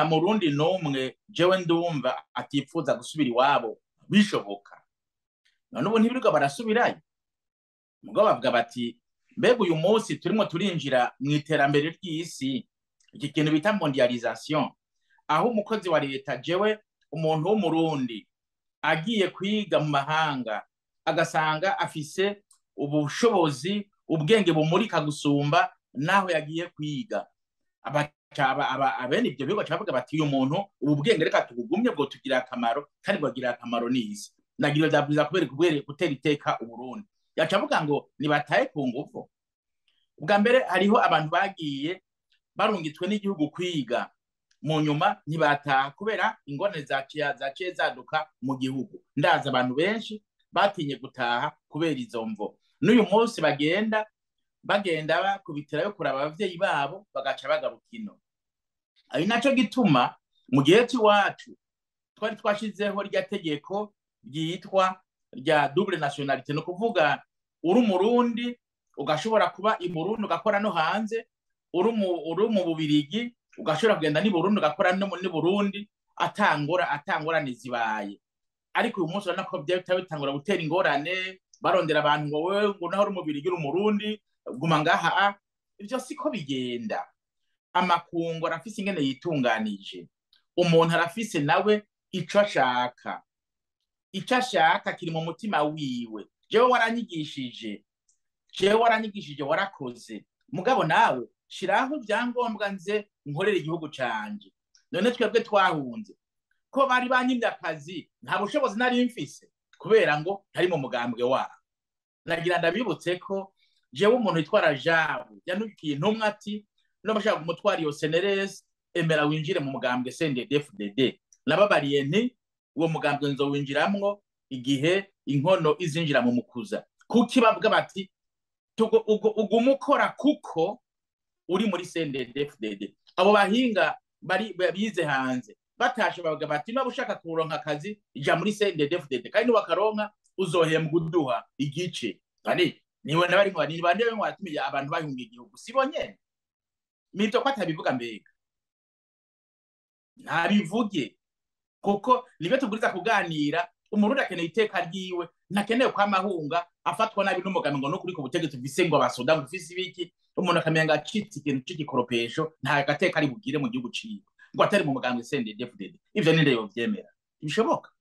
nta murundi n'umwe jewe ndumva atifuza gusubira iwabo bishoboka none ubu ntibirirwa barasubirayo mugo bavuga bati mbega uyu munsi turimo turinjira mu iterambere ry'isi iki kintu bita mondialisation aho umukozi wa leta jewe umuntu w'umurundi agiye kwiga mu mahanga agasanga afise ubushobozi ubwenge bumurika gusumba naho yagiye kwiga abene ibyo bigo bavuga bati uyu muntu ubu bwenge reka tubugumye bwo tugira akamaro kandi bwagirira akamaro n'isi nagira byabwiza kubera kubera gutera iteka uburundi yaca avuga ngo nibataye ku ngufu ubwa mbere hariho abantu bagiye barungitswe n'igihugu kwiga mu nyuma ntibataha kubera ingorane zaciye zaduka mu gihugu ndazi abantu benshi batinye gutaha kubera izo mvo n'uyu munsi bagenda bagenda bakubitirayo kuraba abavyeyi babo bagaca bagaruka ino ari naco gituma mu gihe cy'iwacu twari twashizeho rya tegeko ryitwa rya double nationalité ni ukuvuga uri umurundi ugashobora kuba i burundi ugakora no hanze uri mu bubirigi ugashobora kugenda ni burundi ugakora no ni burundi atangora atangorane zibaye ariko uyu munsi urabona ko byahita bitangura gutera ingorane barondera abantu ngo wewe ngo naho uri umubirigi uri umurundi guma ngaha ibyo siko bigenda amakungu arafise ingene yitunganije umuntu arafise nawe ico ashaka ico ashaka kiri mu mutima wiwe jewe waranyigishije jewe waranyigishije warakoze mugabo nawe shiraho ibyangombwa nze nkorera igihugu canje none twebwe twahunze ko bari banyimye akazi nta bushobozi nari mfise kubera ngo ntari mu mugambwe wabo nagira ndabibutse ko jewe umuntu witwara jabu yanukiye intumwa ati n'abashaka kumutwara iyo seneresi emera winjire mu mugambwe CNDD-FDD nababariye nti uwo mugambwe nzowinjiramwo igihe inkono izinjira mu mukuza kuki bavuga bati uguma ukora kuko uri muri CNDD-FDD abo bahinga bari bize hanze batashe bavuga bati niba ushaka kuronka akazi ija muri CNDD-FDD kandi niwakaronka uzohembwa uduha igice kandi niwe nabari ngo ni bande ngo watumiye abantu bahungiye igihugu sibo nyene mito ko atabivuga mbega ntabivuge kuko nibyo tubwiriza kuganira umurundi akeneye iteka ryiwe ntakeneye ko amahunga afatwa nabi n'umugambi ngo nukuri ku butegetsi ufise ngo abasoda ngo ufise ibiki umuntu akamenya ngo acitse ikintu c'igikoropesho nta gateka ari bugire mu gihugu ciwe ngo atari mu mugambi CNDD-FDD ivyo ni rero vyemera ntibishoboka